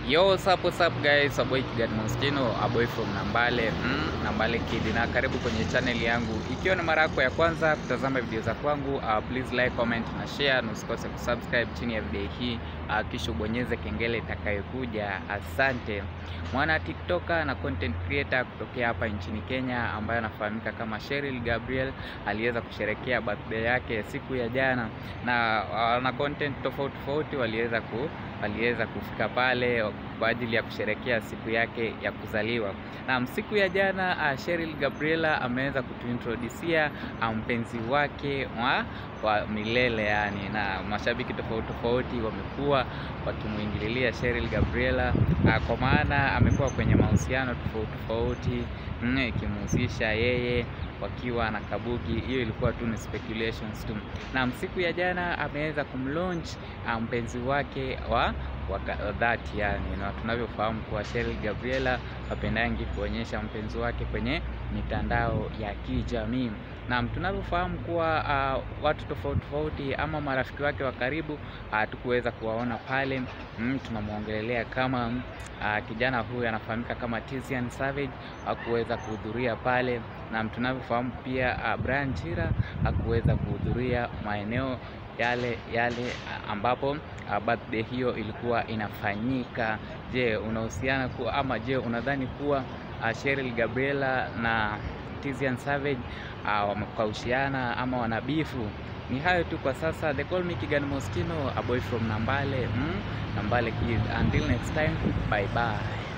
Yo, what's up, what's up guys, a boy Kigat Moschino, a boy from Nambale, mm, Nambale Kid, na karibu kwenye channel yangu. Ikiwa ni mara yako ya kwanza kutazama video za kwangu, uh, please like, comment na share, na usikose kusubscribe chini ya video hii, uh, kisha ubonyeze kengele itakayokuja. Asante. Mwana TikToker na content creator kutokea hapa nchini Kenya ambaye anafahamika kama Cheryl Gabriel aliweza kusherekea birthday yake siku ya jana, na uh, na content tofauti tofauti waliweza ku waliweza kufika pale kwa ajili ya kusherekea siku yake ya kuzaliwa. Na siku ya jana uh, Cheryl Gabriela ameweza kutuintroducia mpenzi wake wa, wa milele yani, na mashabiki tofauti tofauti wamekuwa wakimwingililia Cheryl Gabriela uh, kwa maana amekuwa kwenye mahusiano tofauti tofauti mm, ikimhusisha yeye wakiwa na Kabuki. Hiyo ilikuwa tu ni speculations tu, na siku ya jana ameweza kumlaunch mpenzi wake wa wa dhati yani, na tunavyofahamu kuwa Cheryl Gabriela hapendangi kuonyesha mpenzi wake kwenye mitandao ya kijamii, na tunavyofahamu kuwa uh, watu tofauti tofauti ama marafiki wake wa karibu hatukuweza uh, kuwaona pale mm, tunamwongelelea kama uh, kijana huyu anafahamika kama Tizian Savage hakuweza kuhudhuria pale, na tunavyofahamu pia uh, Brian Chira hakuweza kuhudhuria maeneo yale yale ambapo uh, birthday hiyo ilikuwa inafanyika. Je, unahusiana kuwa ama je, unadhani kuwa uh, Cheryl Gabriela na Tizian Savage uh, wamekaushiana ama wanabifu? Ni hayo tu kwa sasa. They call me Kigan Moschino, a boy from Nambale, mm? Nambale kid. Until next time, bye bye.